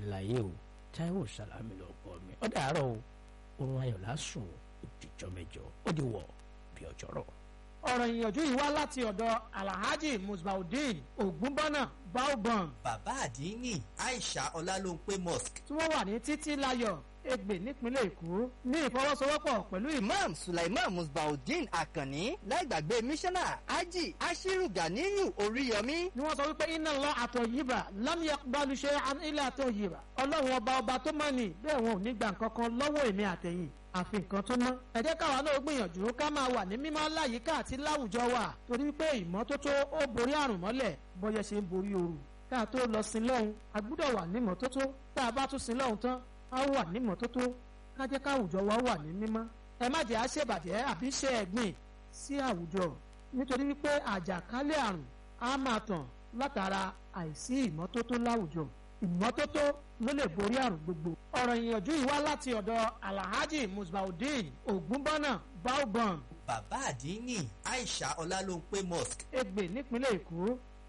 láyé o Táíwò Sàlámì ló pọ̀ mi ó dàárọ̀ o oorun ayọ̀ lásùn òdìjọ́ mẹ́jọ ó di wọ̀ bí ọjọ́ rọ̀. ọ̀rọ̀ ìyànjú yìí wá láti ọ̀dọ̀ alhaji musbaudeen ogunbọ́nà baobam bàbá àdínní aisha ọlálóńpé mosque tí wọ́n wà ní títí láyọ̀ Ègbè nípínlẹ̀ Èkó ní ìfọwọ́sowọ́pọ̀ pẹ̀lú ìmọ̀ imam sulaiman musbaudeen akanni láìgbàgbé mísánná ají ashiru ganiyu oríyọmí ni wọ́n sọ wípé iná lọ àtọ̀ yìbà lámìyà balùṣe ilé àtọ̀ yìbà ọlọ́run ọba ọba tó mọ̀ ní bẹ́ẹ̀ wọn ò ní gbà nǹkan kan lọ́wọ́ èmi àtẹ̀yìn àfi nǹkan tó mọ́. ẹ jẹ́ káwa náà gbìyànjú ká máa wà ní mímọ́ láyìíká àti láwùjọ wa torí pé ìmọ́tótó ó borí àrùn mọ́lẹ̀ bọ́yẹ ṣe ń borí ooru. ká tó lọ sin lọ́hùn a gbúdọ̀ wà ní mọ́tótó tá a bá tún sin lọ́hùn tán a wà ní mọ́tótó ká jẹ́ káwùjọ wa wà ní mímọ́. ẹ má jẹ́ àṣebàjẹ́ àbí ṣe ẹ̀gbìn sí àwùjọ nítorí wípé àjàkálẹ̀ àrùn á máa tàn látara àìsí ìmọ́tótó láwùjọ ìmọ́tótó ló lè borí àrùn gbogbo. ọ̀rọ̀ ìyànjú yìí wá láti ọ̀dọ̀ alhaji musbaudeen ogunbọ́nà baobam bàbá àdínní aisha ọlálóńpé mosque Ègbè nípínlẹ̀ Èkó.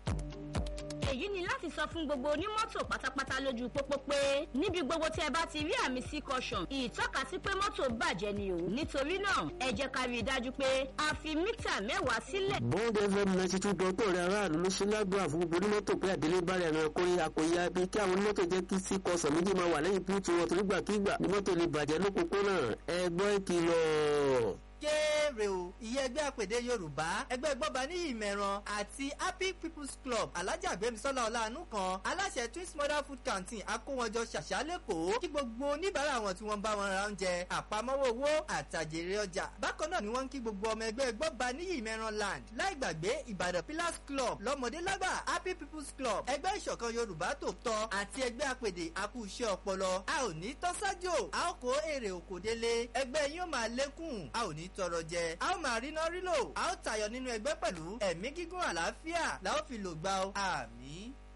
èyí ni láti sọ fún gbogbo onímọ́tò pátápátá lójú pópó pé níbi gbogbo tí ẹ bá ti rí àmì sí caution ìtọ́ka sí pé mọ́tò bàjẹ́ ni o nítorí náà ẹ jẹ́ ká rí i dájú pé a fi mítà mẹ́wàá sílẹ̀. bond fm ninety two dọ́tò rẹ̀ aráàlú ló ṣe lágbára fún gbogbo onímọ́tò pé àdélé bá rẹ̀ ràn kórí àkóyá bí kí àwọn onímọ́tò jẹ́ kí sí kọsàn méjì máa wà lẹ́yìn píìtì wọn torígbàkígbà ni mọ́tò lè bàjẹ́ lópòpónà ẹ gbọ́ ìkìlọ̀ kéré o ìyẹn ẹgbẹ́ àpèdè yorùbá ẹgbẹ́ gbọ́ba ní ìmẹ̀ràn àti happy people's club alájà gbẹ̀mísọ́lá ọ̀làánú kan aláṣẹ twins mother food canteen akówọjọ ṣàṣà lẹ́kọ̀ọ́ kí gbogbo oníbàárà wọn tí wọ́n bá wọn ra oúnjẹ àpamọ́wọ́ owó àtàjèrè ọjà bákan náà ni wọ́n ń kí gbogbo ọmọ ẹgbẹ́ gbọ́ba ní ìmẹ̀ràn land láì gbàgbé ìbàdàn pillars club lọ́mọdé lágbà happy people's club ẹgbẹ́ ìṣọ̀kan yorùbá tòótọ́ àti ẹgbẹ́ àpèdè akú iṣẹ́ ọpọlọ a ò ní tọ́sájò a ó kó èrè òkòdélé ẹgbẹ́ yín ó máa lékún a ò ní tọrọ jẹ a ó máa rí náà rí lò a ó tayọ nínú ẹgbẹ́ pẹ̀lú ẹ̀mí gígùn àlàáfíà la ó fi lò gbà ó àmín.